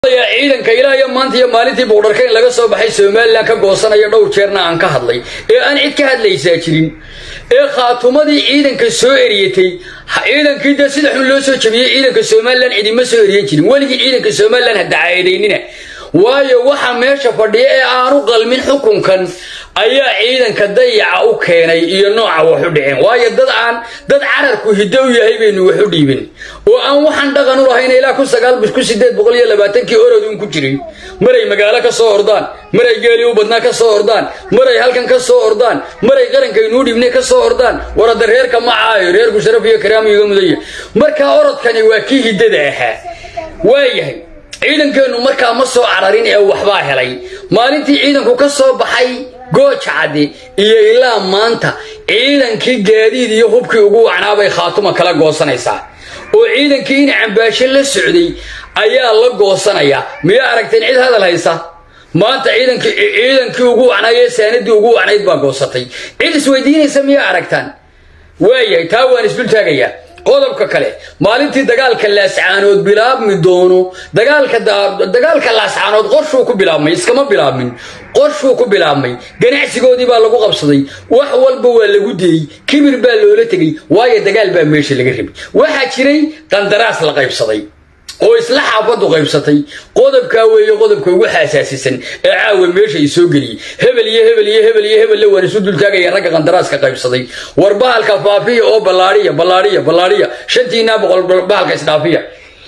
ciidanka ilaa iyo maanta iyo maalintii buqdharka in laga soo baxay somalilan ka goosanaya dhowr jeerna aan ka hadlay ee aan cid ka hadlaysaa jirin ee khaatumadii ciidanka soo eriyatay ciidankii dee sida xun loo soo jabiyey ciidanka somalilan cidima soo eriyan jirin weligii ciidanka somalilan ha dacaedaynina waayo waxa meesha fadhiya ee aanu qalmin xukunkan ayaa ciidanka dayaca u keenay iyo nooca wax u dhiceen waayo dad aan dad cararku hiddo u yahay baynu wax u dhiibin oo aan waxaan dhaqan u lahayn ilaa kun sagaal ku sideed boqol iyo labaatankii orodun ku jiray maray magaalo ka soo ordaan maray geeli u badnaa ka soo ordaan maray halkan ka soo ordaan maray qarankaynuu dhibnay ka soo ordaan warada reerka ma caayo reerku sharaf iyo karaama iga mudaya markaa orodkani waa kii hiddada ahaa waayahay ciidankeennu markaa ma soo cararin ee waxbaa helay maalintii ciidanku ka soo baxay gooja caddi iyo ilaa maanta ciidankii gaadiid iyo hubkii ugu wacnaabay khaatuma kala goosanaysaa oo ciidankii in cambaasho la socday ayaa la goosanayaa miyaa aragteen cid hadal haysa maanta ciidankii ciidankii ugu wacnaay ee saanadii ugu wacnayd baa goosatay cid isweydiinaysa miyaa aragtaan waayahay taa waan isdul taagayaa qodobka kale maalintii dagaalka laascaanood bilaabmi doono dagaalka laascaanood qorshuu ku bilaabmay iskama bilaabmin qorshuu ku bilaabmay ganacsigoodii baa lagu qabsaday wax walba waa lagu deeyey kibir baa loola tegey waayo dagaal baa meesha laga rabay waxaa jiray qandaraas la qaybsaday oo isla xaafaddu qaybsatay qodobkaa weeye qodobka ugu xaasaasisan ee caawa meesha ay soo geliyey hebel iyo hebel iyo hebel iyo hebelle waan isu dultaagaya ragga qandaraaska qaybsaday war bahalka faafiya oo ballaadhiya ballaadhiya ballaadhiya shantiinaa boqol bahalka isdhaafiya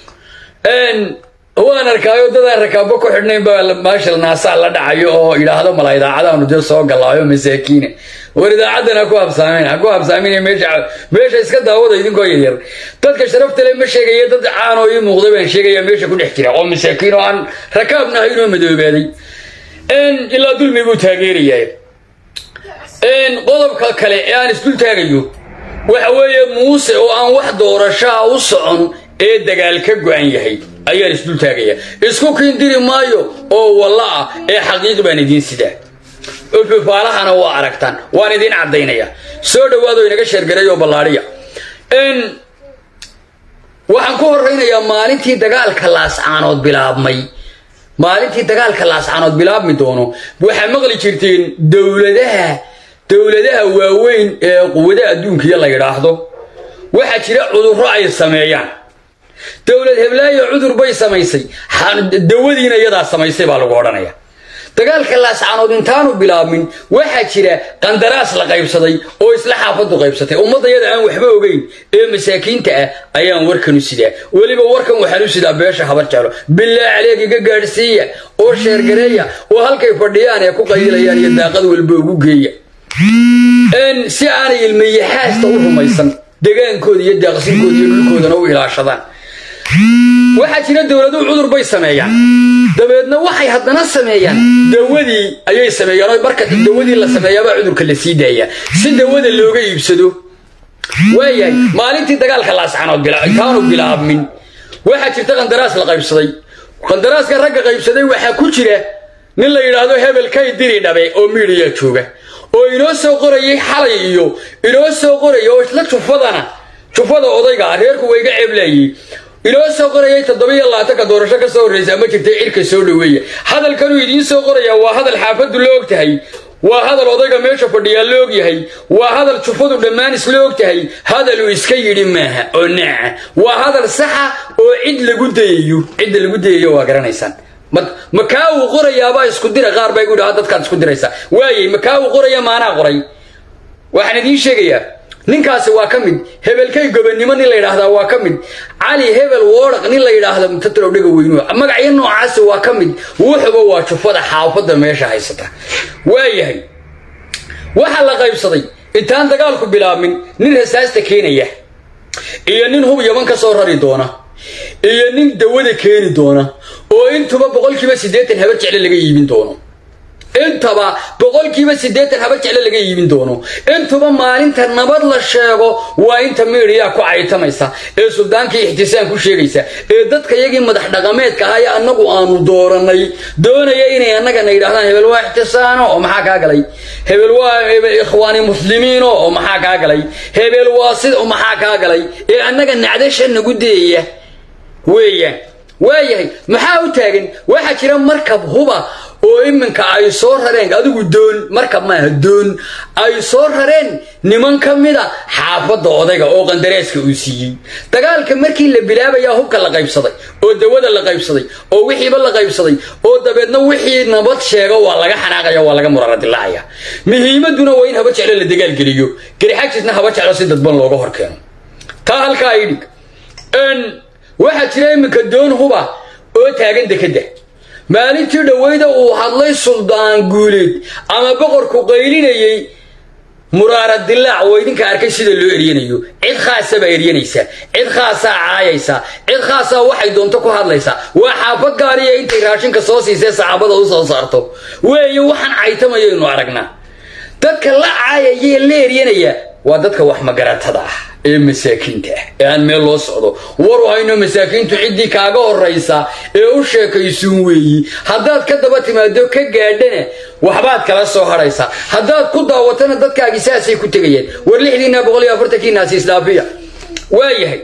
waan arkaayo dadaan rakaabo ku xidhnayn baa maashal naasaa la dhacayo oo idhaahdo mala idaacadaanu dee soo galaayo masaakiina war idaacadan ha ku habsaamin ha ku habsaamin meesha meesha iska daawada idinkoo yaryar dadka sharafta le ma sheegaya dad caanoo ii muuqday baan sheegaya meesha ku dhex jira oo masaakiin oo aan rakaabna ahaynoo madoobaaday ilaa dulmi buu taageerayaa qodobka kale ee aan isdul taagayo waxa weeye muuse oo aan wax doorashaa u socon ee dagaal ka go-an yahay ayaan isdul taagaya isku kiindiri maayo oo walla ah ee xaqiiq baan idiin sidaa fifaalahana waa aragtaan waan idiin caddaynaya soo dhowaado inaga sheergaray oo ballaadhiya waxaan ku horraynayaa maalintii dagaalka laascaanood bilaabmay maalintii dagaalka laascaanood bilaabmi doono waxaa maqli jirteen dowladaha dowladaha waaweyn ee quwadaha adduunkiya la yidhaahdo waxaa jira cudurro ay sameeyaan dowlad heblaayo cudur bay samaysay dawadiina iyadaa samaysay baa lagu odhanaya dagaalka laascaanood intaanu bilaabmin waxaa jira qandaraas la qaybsaday oo isla xaafaddu qaybsatay ummaddayada aan waxba ogeyn ee masaakiinta ah ayaan warkan u sidaa weliba warkan waxaan u sidaa beesha habar jeclo bilaa caleeg iga gaadhsiiya oo sheergareeya oo halkay fadhiyaan ee ku qaydilayaan iyo daaqad walba ugu geeya si aanay ilmayaxaasta u rumaysan degaankooda iyo daaqsinkooda iyo dhulkoodana u ilaashadaan waxaa jira dowladuhu cudur bay sameeyaan dabeedna waxay haddana sameeyaan dawadii ayay sameeyaan oo marka dawadii la sameeyaabaa cudurka la sii daayaa si dawada looga iibsado waayahay maalintii dagaalka laascanood intaanu bilaabmin waxaa jirta qandaraas la qaybsaday qandaraaska ragga qaybsaday waxaa ku jira nin la yidhaahdo hebel kay diri dhabe oo miidhiya jooga oo inoo soo qorayay xalay iyo inoo soo qoraya oo isla jufadana jufada odayga reerku wayga ceeblaayey inoo soo qorayay toddobiyo labaatanka doorasho ka soo horraysa ma jirtay cirka soo dhoweeya hadalkanuu idiin soo qoraya waa hadal xaafaddu la og tahay waa hadal odayga meesha fadhiyaa la og yahay waa hadal jufadu dhammaan isla og tahay hadaluu iska yidhi maaha oo naaca waa hadal saxa oo cid lagu dayayo cidda lagu dayayo waa garanaysaan makaa uu qorayaabaa isku dira qaar bay gu dhaha dadkaad isku diraysaa waayey makaa uu qoraya maanaa qoray waxaan idiin sheegayaa ninkaasi waa ka mid hebelkay gobannimo nin la yidhaahdaa waa ka mid cali hebel woodhaq nin la yidhaahda mutatarow dhega weynu magacyo noocaasi waa ka mid wuxuba waa jufada xaafadda meesha haysata waayahay waxaa la qaybsaday intaan dagaalku bilaabmin nin rasaasta keenaya iyo nin hub yaban ka soo rari doona iyo nin dawada keeni doona oo intuba boqolkiiba siddeetan habar jecle laga iibin doono intaba boqolkiiba siddeetan habar jecle laga iibin doono intuba maalinta nabad la sheego waa inta miidhiyaa ku caytamaysa ee suldaankii ixtisaan ku sheegaysa ee dadka yagii madax dhaqameedka ahaa ee annagu aanu dooranay doonaya inay annagana yidhahdaan hebel waa ixtisaano oo maxaa kaa galay hebel waa ikhwaani muslimiino oo maxaa kaa galay hebel waa sid oo maxaa kaa galay ee annaga nacdasha nagu deeya weeyaan waayahay maxaa u taagan waxaa jira markab huba oo iminka ay soo rareen adigu doon markab maaha doon ay soo rareen niman ka mida xaafadda odayga oo qandaraaska uu siiyey dagaalka markii la bilaabayaa hubka la qaybsaday oo dawada la qaybsaday oo wixiiba la qaybsaday oo dabeedna wixii nabad sheego waa laga xanaaqaya waa laga muraradilaacaya muhiimaduna waa in haba jeclo la dagaalgeliyo garixajisna haba jeclo si dadban looga hor keeno taa halkaa idhig waxaa jira iminka doon huba oo taagan dekadda maalintii dhoweyda uu hadlay suldaan guuleed ama boqorku qaylinayey muraara dilaac oo idinka arkay sida loo eryanayo cid khaasa baa eryanaysaa cid khaasaa caayaysaa cid khaasaa waxay doonto ku hadlaysaa waa xaafad gaariya intay raashinka soo siisee saxaabada u soo saarto weeye waxaan caytamayaynu aragnaa dadka la caayayee la eryanaya waa dadka wax magaratada ah ee masaakiinta ah ee aan meel loo socdo waru hayno masaakiintu ciddii kaaga horraysa ee u sheekaysuun weeyi haddaad ka daba timaado ka gaadhana waxbaad kala soo hadhaysaa haddaad ku daawatana dadkaagii saasay ku tegayeen war lixdiina boqol iyo afartankii naasi isdhaafiya waayahay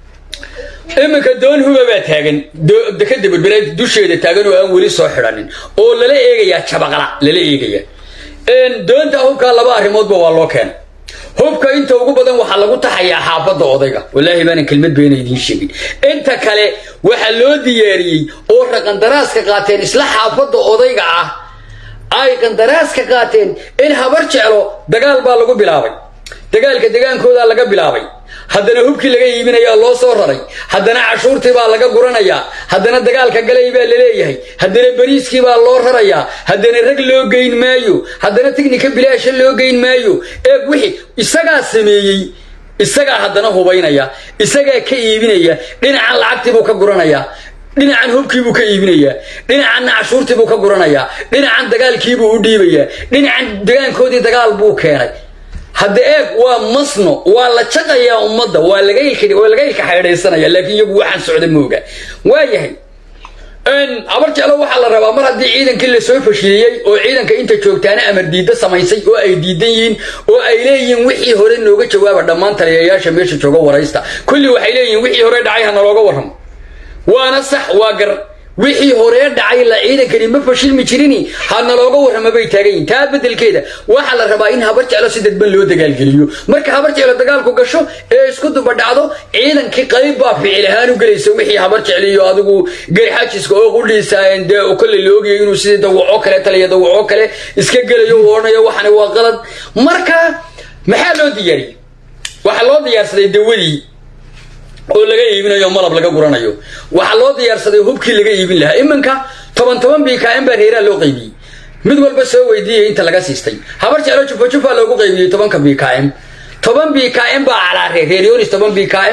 iminka doon huba baa taagan dekada berbereed dusheeda taagan oo aan weli soo xidhanin oo lala eegayaa jabaqla lala eegaya doonta hubkaa laba arrimoodba waa loo keenay hubka inta ugu badan waxaa lagu taxayaa xaafadda odayga wallaahi baanan kelmad beena idiin sheegin inta kale waxaa loo diyaariyey oo raqandaraaska qaateen isla xaafadda odayga ah ay qandaraaska qaateen in habar jeclo dagaal baa lagu bilaabay dagaalka degaankoodaa laga bilaabay haddana hubkii laga iibinayaa loo soo raray haddana cashuurtii baa laga guranayaa haddana dagaalka galay baa laleeyahay haddana bariiskii baa loo rarayaa haddana rag loo geyn maayo haddana tignika bilaasha loo geyn maayo eeg wixii isagaa sameeyey isagaa haddana hubaynaya isagaa ka iibinaya dhinacan lacagtiibuu ka guranayaa dhinacan hubkiibuu ka iibinayaa dhinacanna cashuurtiibuu ka guranayaa dhinacan dagaalkiibuu u dhiibayaa dhinacan degaankoodii dagaal buu keenay hadda eeg waa masno waa la jaqayaa ummadda waa laga waa laga ilka xaydhaysanaya laakiin iyagu waxaan socda mooga waayahay habar jeclo waxaa la rabaa mar haddii ciidankii lasoo fashiliyey oo ciidanka inta joogtaana amar diidda samaysay oo ay diidan yihiin oo ay leeyihiin wixii hore nooga jawaaba dhammaan taliyayaasha meesha jooga waraysta kulli waxay leeyihiin wixii hore dhacay ha nalooga warramo waana sax waa gar wixii horee dhacay la ciidankani ma fashilmi jirini ha nalooga warrama bay taagan yihin taa beddelkeeda waxaa la rabaa in habar jeclo si dadban loo dagaalgeliyo marka habar jeclo dagaalku gasho ee isku duba dhacdo ciidankii qayb baa ficil ahaan u gelaysa wixii habar jecliyo adigu garxaajiska oo qudhiisaayeen dee kolley la ogayay inuu sidii dawaco kale taliya dawaco kale iska gelayo uu odhanayo waxani waa qalad marka maxaa loo diyaariyey waxaa loo diyaarsaday dawadii oo laga iibinayo malab laga guranayo waxaa loo diyaarsaday hubkii laga iibin lahaa iminka toban toban bkm baa reeraha loo qaybiyey mid walba soo weydiiyay inta laga siistay habar jeclo jufa jufa loogu qaybiyey tobanka bkm toban bkm baa calaaree reeryonis toban bkm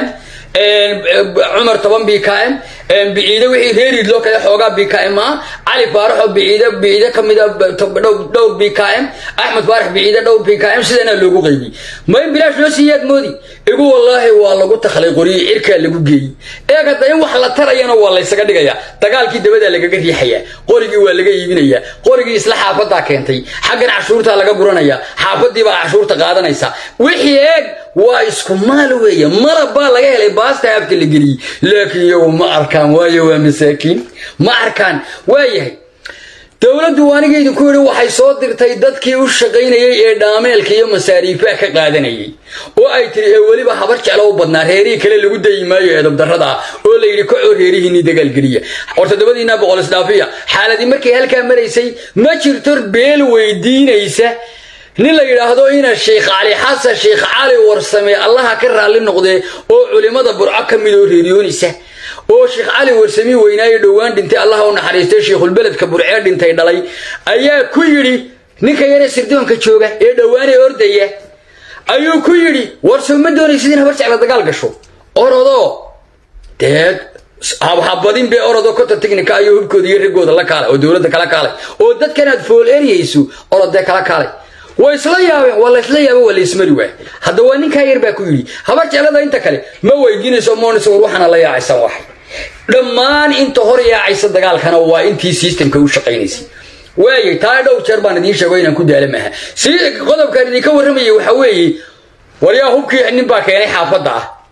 cumar toban bkm biciide wixii reeriid loo kale xoogaa bkm ah cali faaraxoo biciide biciide ka mida dhowr bkm axmed faarax biciide dhowr bkm sidana loogu qaybiyey ma in bilaash loo siiyaad moodi igu wallaahi waa lagu takhlay qoriyey cirkaa lagu geeyey eeg hadda in wax la tarayana waa laysaga dhigayaa dagaalkii dabadaa lagaga riixayaa qorigii waa laga iibinayaa qorigii isla xaafadaa keentay xaggan cashuurtaa laga guranayaa xaafadii baa cashuurta qaadanaysa wixii eeg waa isku maal weeye malab baa laga helay baasta habta la geliyey laakiin iyagu ma arkaan waayo waa masaakiin ma arkaan waayahay dowladdu aniga idinku yidhi waxay soo dirtay dadkii u shaqaynayey ee dhaameelka iyo masaariifaha ka qaadanayay oo ay tiri ee weliba habar jeclo u badnaa reerihii kale lagu dayi maayo eedabdarrada ah oo la yidhi kacoo reerihiinii dagaalgeliya hor toddobadiina boqol isdhaafiya xaaladii markay halkaa maraysay ma jirto beel weydiinaysa nin la yidhaahdo ina sheikh cali xasan sheikh cali warsame allaha ka raalli noqdee oo culimmada burco ka mid oo reeriyoonaysa oo sheekh cali warsami weynaayo dhowaan dhintay allaha u naxariistay sheikhulbeledka burcee dhintay dhalay ayaa ku yidhi ninka yaree sirdoonka jooga ee dhowaanee ordaya ayuu ku yidhi warso ma doonaysid in habar jecla dagaal gasho orodoo dee habhabadin bee orodoo kota tignika ayuu hubkooda iyo rigooda la kaalay oo dowladda kala kaalay oo dadkanaad fool eryayso orodee kala kaalay way isla yaabeen waa laysla yaaba waa laysmari waay hadda waa ninkaa yar baa ku yidhi habar jeclada inta kale ma weydiinayso moonayso war waxaana la yaacaysan wax dhammaan inta hor yaacaysa dagaalkana waa intii systemka u shaqaynaysay waayay taa dhowr jeer baan idiin sheego inaan ku daala maaha si qodobkaan idinka warramayay waxaa weeye waryaa hubkii nin baa keenay xaafadda ah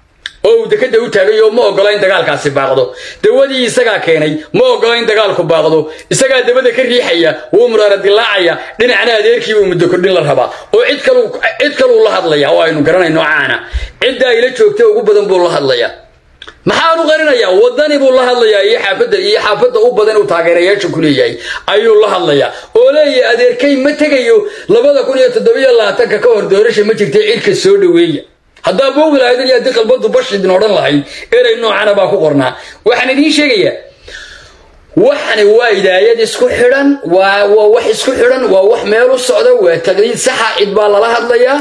oo uu dekada u taagayo ma ogola in dagaalkaasi baaqdo dawadii isagaa keenay ma ogola in dagaalku baaqdo isagaa dabada ka riixaya wuu muraara dilaacaya dhinacna adeerkiibuu muddo kordhin la rabaa oo cid kaluu la hadlaya oo aynu garanayno caana ciddaa ila joogta ugu badan buu la hadlaya maxaan u qarinayaa wadani buu la hadlayaa iyo xaafadda iyo xaafadda u badan uu taageerayaasha ku leeyahay ayuu la hadlayaa oo leeyahay adeerkay ma tegayo labada kun iyo toddobiyo labaatanka ka hor doorasha ma jirtay cidka soo dhoweeya haddaa boogi lahaydin iyo haddii qalbadu bashidin odhan lahayd erey noocana baa ku qornaa waxaan idiin sheegayaa waxani waa idaayad isku xidhan waa waa wax isku xidhan waa wax meel u socda waa taqliid saxa cid baa lala hadlayaa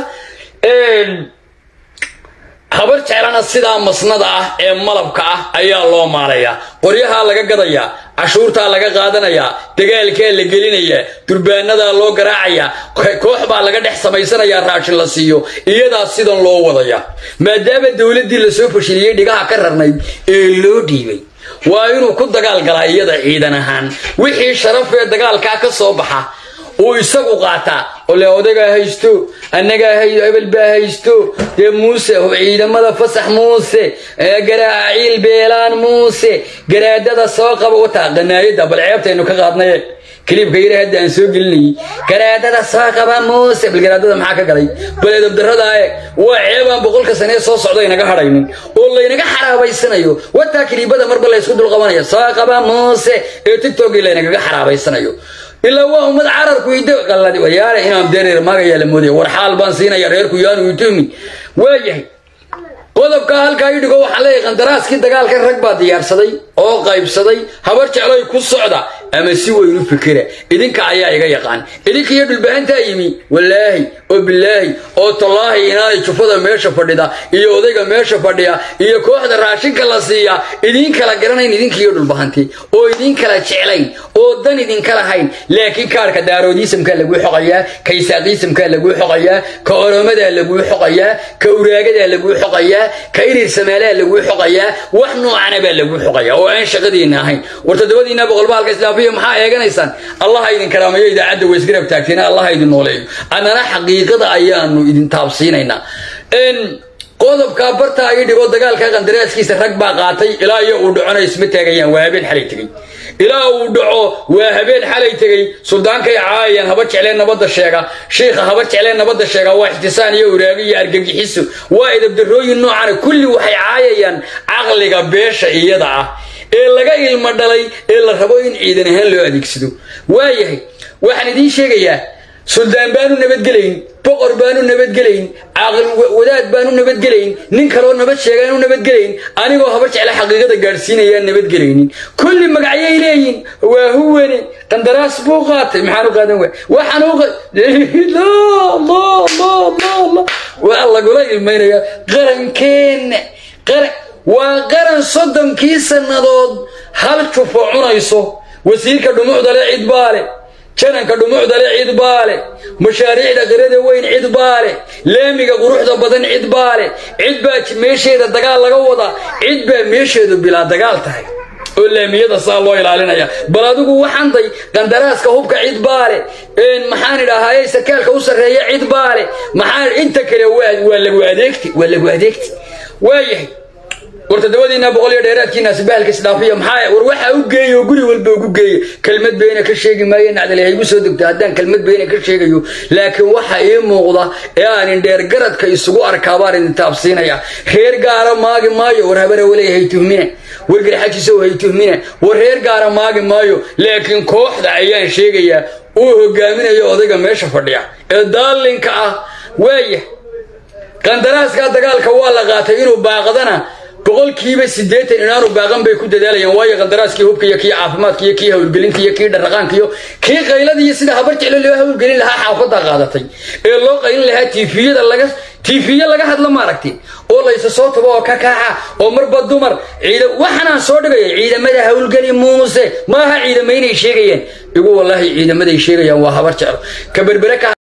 habar jeclana sidaa masnada ah ee malabka ah ayaa loo maalayaa qoryahaa laga gadayaa cashuurtaa laga qaadanayaa dagaalkaa la gelinayaa durbaanadaa loo garaacayaa koox baa laga dhex samaysanayaa raashin la siiyo iyadaa sidan loo wadaya maadaama dowladdii lasoo fashiliyey dhigaha ka rarnayd ee loo dhiibay waa inuu ku dagaal galaa iyada ciidan ahaan wixii sharafee dagaalkaa ka soo baxa uu isagu qaataa ole odagaa haysto annagaa hebel baa haysto dee muuse ciidamada fasax muuse garaaciil beelaan muuse garaadada soo qaba wataa qanaayada bal ceebtaynu ka qaadnaye kiliibka yara hadda aan soo gelinayay garaadada soo qaba muuse bal garaadada maxaa ka galay bal edabdarrada e waa ceebaan boqolka sanee soo socda inaga hadhaynin oo laynaga xaraabaysanayo wataa kiliibada marba laysku dulqabanaya soo qaba muuse ee tigtogii laynagaga xaraabaysanayo ilaa waa ummad cararku idwayaale inaan dereer maagayaa la moodaya war xaal baan siinaya reerku yaanu itoomi waayahay qodobkaa halkaa ii dhigo waxaan leeyahay qandaraaskii dagaalka rag baa diyaarsaday oo qaybsaday habar jecloy ku socda ama si weyn u fikira idinka ayaa iga yaqaan idinka iyo dhulbahantaa yimi wallaahi oo bilaahi oo tallaahi inaanay jufada meesha fadhida iyo odayga meesha fadhiya iyo kooxda raashinka la siiya idiin kala garanayn idinka iyo dhulbahanti oo idiin kala jeclayn oo dan idinka lahayn laakiin kaarka daaroodiisamkaa laguu xoqayaa ka isaaqiisamkaa laguu xoqayaa ka oromadaa laguu xoqayaa ka uraagadaa laguu xoqayaa ka irir samaalaa laguu xoqayaa wax noocana baa laguu xoqayaa oo aan shaqadiinna ahayn war toddobadiinna boqolba halka islaafiya maxaa eeganaysaan allaha idin karaameeyo idaacadda waysgarab taagteena allaha idin nooleeyo annana xaqiiqada ayaanu idin taabsiinaynaa qodobkaa bartaa ii dhigo dagaalka qandaraaskiisa rag baa qaatay ilaa iyo uu dhacona isma taagayaan waa habeen xalay tegey ilaa uu dhaco waa habeen xalay tegey suldaankay caayayaan haba jecleen nabadda sheega shiikha haba jecleen nabadda sheega waa ixtisaan iyo uraago iyo argagixiso waa edabdarrooyin noocana kulli waxay caayayaan caqliga beesha iyada ah ee laga ilmo dhalay ee la rabo in ciidan ahaan loo adeegsado waayahay waxaan idiin sheegayaa suldaan baanu nabadgelayn boqor baanu nabadgelayn caaqil wadaad baanu nabadgelayn nin kaloo nabad sheegaanu nabadgelayn anigoo haba jecla xaqiiqada gaadhsiinayaan nabadgelaynin kulli magacyay leeyihin waa huwane qandaraas buu qaatay maxaan u qaadan waay waxaan waa lagula ilmaynaya qarankeenna qaran waa qaran soddonkii sannadood hal jufo cunayso wasiirka dhumucdale cid baale jananka dhumucdale cid baale mashaariicda qirada weyn cid baale laamiga quruxda badan cid baale cid baa meesheeda dagaal laga wadaa cid baa meesheedu bilaa dagaal tahay oo laamiyada saa loo ilaalinaya bal adigu waxanday qandaraaska hubka cid baale maxaan idhaahaye sarkaalka u sarreeya cid baale maxaa inta kale waa lagu adeegti waa lagu adeegti waayahay war toddobadiina boqol iyo dheeraadkiinaasi bahalka isdhaafiya maxaa war waxaa u geeya oo guri walba ugu geeya kelmad beena ka sheegi maayo nacdale haygu soo degto haddaan kelmad beena ka sheegayo laakiin waxa ii muuqda ee aan indheer garadka isugu arkaa baan idin taabsiinaya reer gaara maagi maayo war habara waley hay tuhmine war garxajisow hay tuhmine war reer gaara maagi maayo laakiin kooxda ayaan sheegayaa uu hogaaminayo odayga meesha fadhiya ee daalinka ah waaya qandaraaskaa dagaalka waa la qaatay inuu baaqdana boqolkiiba siddeetan inaanu baaqan bay ku dadaalayaan waayo qandaraaskii hubka iyo kii caafimaadka iyo kii hawlgelinta iyo kii dharaqaanka iyo kii qaylada iyo sida habar jeclo loo hawlgelin lahaa xaafadda qaadatay ee loo qaylin lahaa tiifiyada laga tiifiye laga hadlo maaragti oo laysa soo tago oo ka kaaca oo marba dumar ciida waxaanaan soo dhigaya ciidamada hawlgeli muuse maaha ciidamaynay sheegayaan igu wallaahi ciidamaday sheegayaan waa habar jeclo ka berbere ka